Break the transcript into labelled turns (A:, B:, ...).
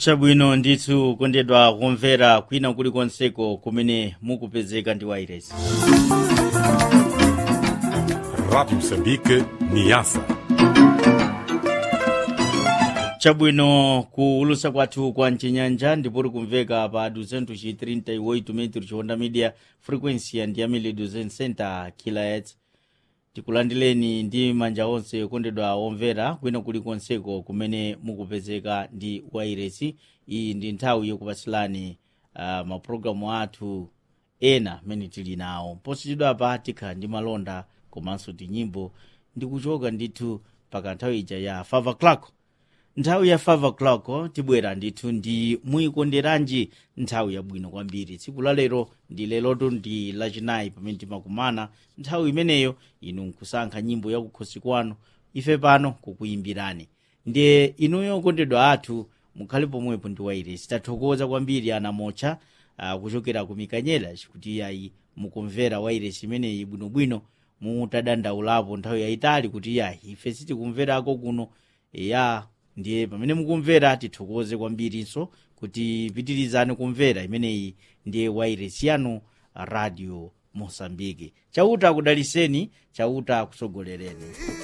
A: chabwino ndithu kondedwa kumvera kwina kulikonseko kumene mukupezeka ndi wairesi
B: Rádio Moçambique, Niassa.
A: chabwino kuulusa kwathu kwa mchinyanja ndipoti kumveka pa 238 metro chihonda media frequency ya ndiyamile 200 kilohertz tikulandileni ndi manja onse kondedwa omvera kwina kulikonseko kumene mukupezeka ndi wairesi iyi ndi nthawi yokupasilani uh, mapulogalamu athu ena amene tili nawo posachedwapa tikhala ndi malonda komanso tinyimbo ndikuchoka ndithu paka nthawi ija ya 5 o'clock nthawi ya 5 o'clock tibwera ndithu ndi muyikonderanji nthawi yabwino kwambiri tsiku la lero ndi lelotu ndi lachinayi pamene timakumana nthawi imeneyo inu nkusankha nyimbo yakukhosi kwanu ife pano kukuyimbirani ndiye inuyo okondedwa athu mukhale pomwepo ndi wairesi tathokoza kwambiri ana mocha uh, kuchokera ku mikanyela kuti yayi mukumvera wairesi imeneyi bwinobwino mutadandaulapo nthawi yayitali kuti yayi ife sitikumverako kuno ya ndiye pamene mukumvera tithokoze kwambirinso kuti pitirizani kumvera imeneyi ndiye wairesi yanu radio mosambike chauta akudaliseni chauta akutsogolereni